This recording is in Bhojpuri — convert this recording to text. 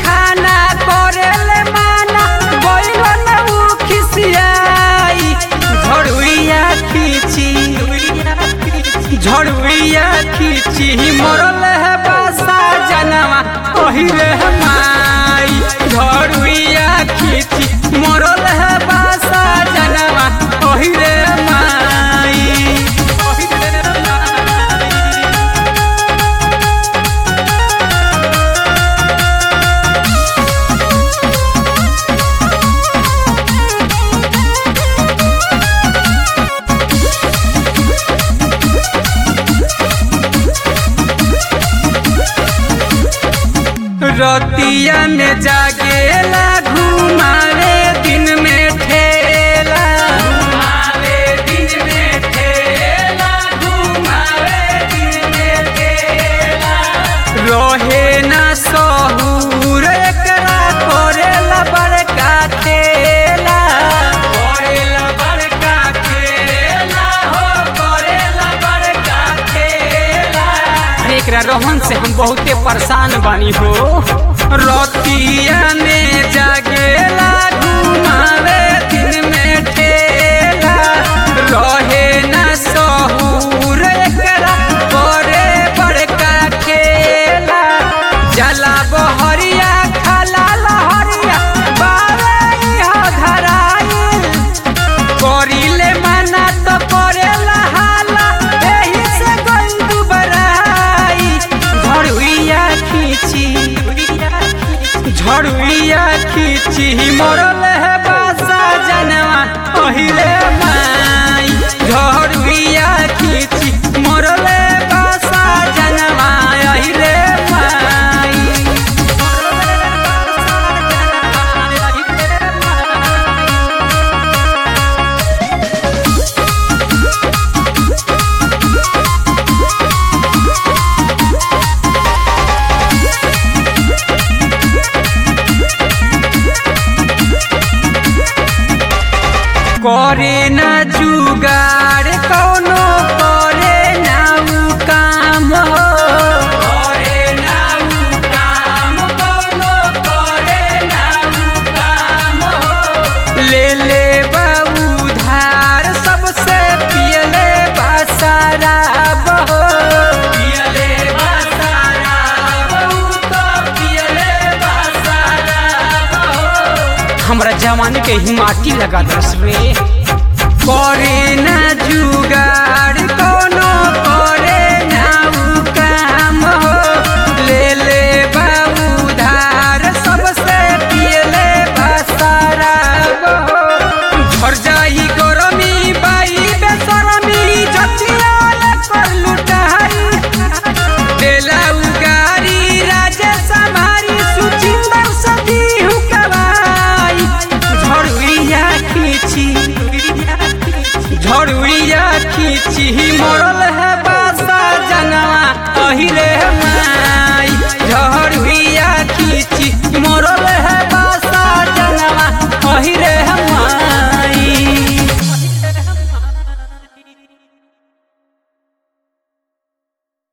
खाना करेले माना बैलन उ खिसियाई झड़ुइया खींची झड़ुइया खींची मरल है बासा जनवा ओहिले माई झड़ुइया खींची मरल है बासा जनवा ओहिले माई ओहिले माई रतिया में जागेला घुमावे दिन में ठेला घुमावे दिन में ठेला घुमावे दिन में ठेला रहे ना सहूर एकरा करेला बड़का खेला करेला बड़का खेला हो करेला बड़का खेला अरे एकरा रोहन से हम बहुते परेशान बानी हो रतिया में जागेला घुमावे दिन में ठेला रहे ना सहूर एकरा करे बड़का खेला जला बहरिया खाला लहरिया बावे इहा धराइल करिले माना तो करेला हाला एही से गइल दुबराई झड़ुइया खींची झड़ुइया खींची मरल है बासा जनवा ओहिले माई झड़ुइया खींची मरल है बासा जनवा ओहिले माई मरल है बासा जनवा ओहिले माई करे ना जुगाड़ कौनो करे ना उ काम हो करे ना उ काम कौनो करे ना उ काम हो ले ले बाबू धार सबसे पियले बासाराब हो पियले बासाराब उ तो पियले बासाराब हो हमरा जवानी के ही माटी लगा दस रे करे ना जुगा